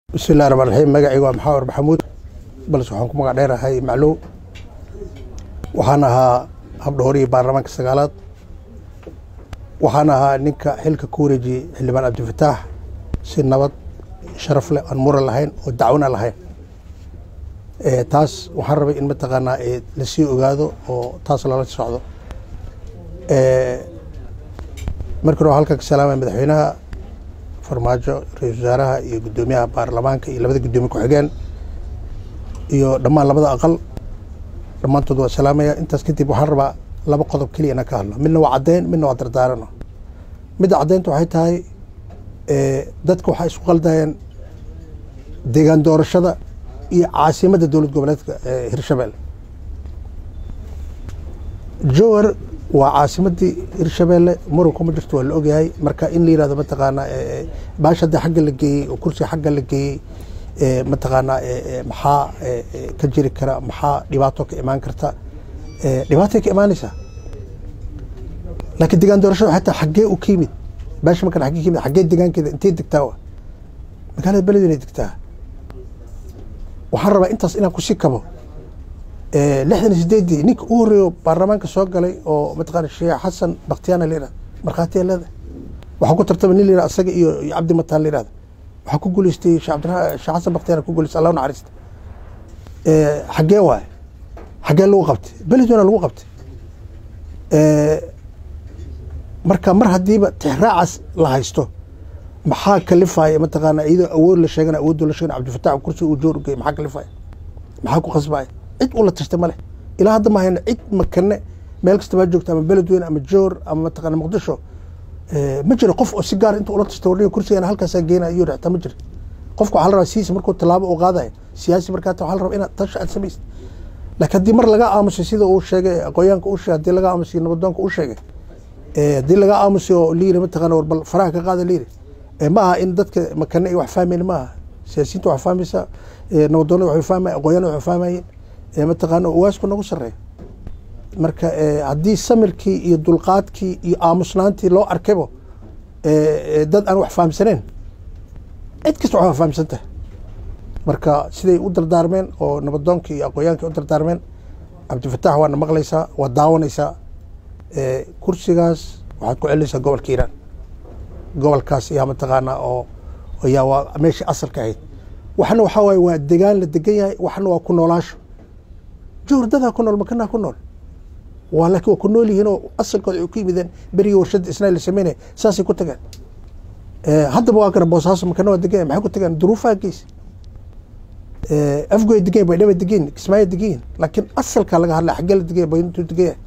bismillahi raxmaan raxiim magacayga waa maxamed maxamuud balse waxaan ku magac dheerahay maclow waxaan ahaa habdhoorihii baarlamaanka sagaalaad waxaan ahaa ninka xilka ku wareejiyey xildhibaan cabdifataax si nabad sharaf leh aan muran lahayn oo dacwona lahayn taas waxaan rabay in mataqaanaa lasii ogaado oo taas lala socdo markii hore halkan ka salaamaya madaxweynaha farmaajo ra-iisul wasaaraha iyo guddoomiyaha baarlamaanka iyo labada guddoomiye ku-xigeen iyo dhammaan labada aqal dhammaantood waa salaamaya intaas kadib waxaan rabaa laba qodob keliya inaan ka hadlo midna waa caddeyn midna waa dardaarano midda caddeynta waxay tahay dadka waxay isku qaldayeen deegaan doorashada iyo caasimadda dowlad goboleedka hirshabelle jowar waa caasimadii hirshabelle muranku ma jirto waa la ogyahay marka in la yirahdo mataqaanaa baasha hadii xagga la geeyey oo kursiga xagga la geeyey mataqaanaa maxaa ka jiri kara maxaa dhibaato ka imaan karta dhibaatay ka imaanaysaa laakiin degaan doorashada xataa xaggee u ka yimid baasha markan xaggee ka yimid xaggee degaankeeda intay degtaa wa magaalada beledweyne degtaa waxaan rabaa intaas inaan kusii kabo lixdan iyo sideeddii ninka u horreeyo baarlamaanka soo galay oo mataqaana sheekh xasan bakhtiyaana la yihahda markhaatiya leedahay waxaa ku tartama nin la yihahda asaga iyo iyo cabdi mataan la yihahda waxaa ku guuleystay sheekh cabdiraha sheekh xasan bakhtiyaana ku guuleystay allah naxariista xaggee waaye xaggee lagu qabtay beledweyna lagu qabtay marka mar haddiiba tixraacaas la haysto maxaa kalifaya mataqaana iyadoo awood la sheegana awoodoo la sheegana cabdifatax kursi uu joor ugey maxaa kalifaya maxaa ku qasbaya cid ula tashtay male ilaa hadda ma hayno cid makane meel kasta baa joogta ama beledweyne ama joor ama mataqaana muqdisho ma jiro qof oo si gaar inta ula tashtay warniga kursigana halkaasaa geynaya iyo xitaa ma jiro qofka waxaa la rabaa sidiisa markuu tallaabo uu qaadaya siyaasi markaa waxaa la rabaa inaad tashi aad samaysid laakiin haddii mar laga aamusay sida uu sheegay aqoonyaanka uu sheegay haddii laga aamusay nabadoonka uu sheegay haddii laga aamusay oo layiri mataqaana war bal faraha ka qaada layiri ma aha in dadka makane ay wax fahmayn ma aha siyaasiyiinta wax fahmaysa nabadoonada waxay fahmaya aqoonyaanada waxay fahmayeen mataqaana uwaasku nagu sareeya marka haddii samirkii iyo dulqaadkii iyo aamusnaantii loo arkaybo dad aan wax fahamsaneen cid kasta wax fahamsan tahay marka siday u dardaarmeen oo nabadoonkii iyo aqoonyaankii u dardaarmeen cabdifatax waana maqlaysaa waa daawanaysaa kursigaas waxaad ku celinaysaa gobolka iiraan gobolkaas yaa mataqaanaa oo yaa waa meeshii asalka ahayd waxna waxaa waaye waa degaan la degan yahay waxna waa ku noolaasho jowrdadaa ku nool makanaa ku nool waa laakiin waa ku nool yihiin oo asalkooda ay ku yimideen berigii warshadda isnaa la sameynaya saasay ku tageen haddaba waa kana boosaaso makana waa degan maxay ku tageen duruufaha geys afgoy degan baydhaba degan kismaayo degan laakiin asalkaa laga hadlaya xaggee la degan bayntuu degan yahay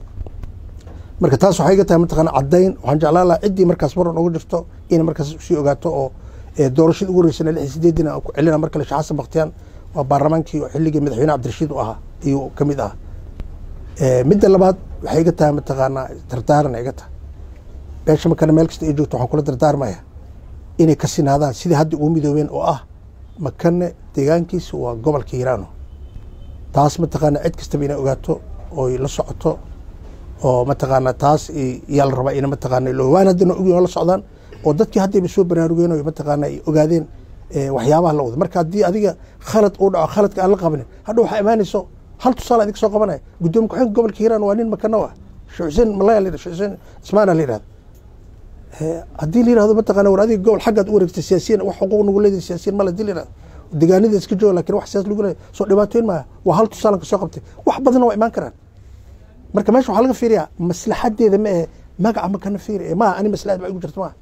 marka taas waxay iga tahay mataqaana caddayn waxaan jeclaan lahaa ciddii markaas maran ugu jirto inay markaas usii ogaato oo doorashadii ugu horeysana lix sideedina aan ku celina mar kale sheekh xasan bakhtiyaan waa baarlamaankii xilligii madaxweyne cabdirashiid u ahaa ayuu ka mid ahaa midda labaad waxay iga tahay mataqaanaa dardaaran iga tahay beesha makana meel kasta ay joogto waxaan kula dardaarmaya inay ka sinaadaan sidii hadda ugu midoobeen oo ah makane deegaankiisa waa gobolka hiiraano taas mataqaana cid kastaba inay ogaato oy la socoto oo mataqaana taas yaa la rabaa ina mataqaana waan haddana ogyihin la socdaan oo dadkii haddayba soo baraarugeen oo mataqaana ay ogaadeen waxyaabaha la wada marka haddii adiga khalad uu dhaco khaladka aan la qabanin hadha waxaa imaanayso hal tusaale adig soo qabanaya guddoomiye ku-xigeenka gobolka hiiraan waa nin makano ah sheekh xuseen malaya la yidhahdo sheekh xuseen ismaana la yidhahdo haddii la yidhahdo mataqaana war adiga gobol xaggaad u wareegtay siyaasiyiin wax xuquuq nagu leedahay siyaasiyiin male haddii la yidhahdo deegaanada iska jooga lakin wax siyaas lagu leeyahay soo dhibaatooyin maaha waa hal tusaalan ka soo qabtay wax badanna waa imaan karaan marka meesha waxaa laga fiiriyaa maslaxadeeda ma ahe magaca makana fiiri maaha ani maslaxad ba igu jirto maaha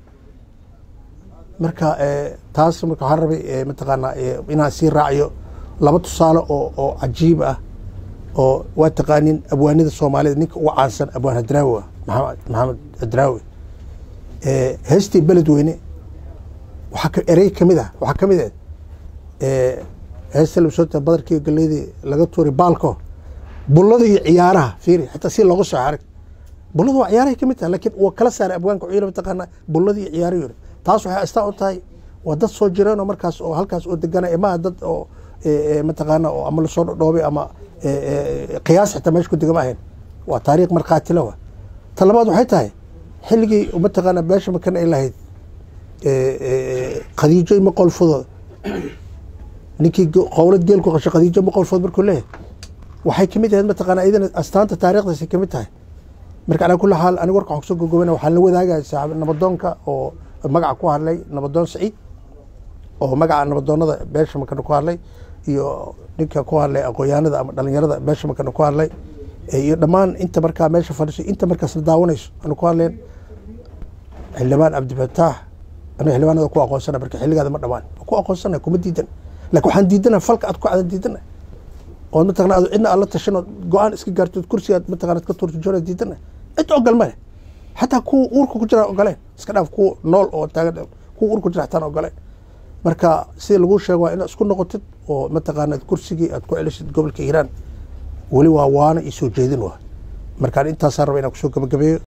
marka taas marka waxaan rabay mataqaanaa inaan sii raaciyo laba tusaale oo oo cajiib ah oo waa taqaanin abwaanida soomaalida ninka ugu caansan abwaan hadraawi ah maxamed maxamed hadraawi heestii beledweyne waxaa erey kamid ah waxaa kamid ah heesta labsoota badarkii galeydii laga tuuray baalko bullada iyo ciyaaraha fiiri xataa si looga soo xarig bullada waa ciyaarahay kamid tahay lakiin waa kala saaray abwaanka wuxuu mataqaana bullada iyo ciyaaraha yiri taas waxay astaan u tahay waa dad soo jireen oo markaas oo halkaas oo degana maaha dad oo mataqaana oo ama lasoo dhoobay ama qiyaas xitaa meesha ku degama ahayn waa taariikh markhaatila wa ta labaad waxay tahay xilligii mataqaana beesha makana ay lahayd khadiijo ima qolfadooda ninkii qowlad geel ku qashay khadiijo ma qowlfood markuu leeyahay waxay kamid ahayd mataqaana iyadana astaanta taariikhdaasay kamid tahay marka alaa kulli xaal aniga warka waxaan kusoo gogobana waxaan la wadaagaya saaxib nabadoonka oo magaca ku hadlay nabadoon saciid oo magaca nabadoonada beesha makana ku hadlay iyo ninka ku hadlay aqoonyahanada ama dhalinyarada beesha makana ku hadlay iyo dhammaan inta markaa meesha fadhiso inta markaasna daawanayso anu ku hadleen xildhibaan cabdifataax anu xildhibaanada ku aqoonsana marka xilligaada ma dhamaan ku aqoonsana kuma diidan laakiin waxaan diidana falka aad ku cadan diidana oo mataqana aad cidna aad la tashan oo go-aan iska gaarto kursigaad mataqana ka turti joona diidana cid ogol male xataa kuwa uurka ku jira ogoleen iska dhaaf kuwa nool oo taagan kuwa uurka ku jira xataan ogoleen marka sida lagu sheego waa inaad isku noqotid oo mataqaana kursigii aad ku celisid gobolka hiiraan weli waa waana iyo soo jeedin waa markaan intaasaan raba inaan kusoo gabagabeeyo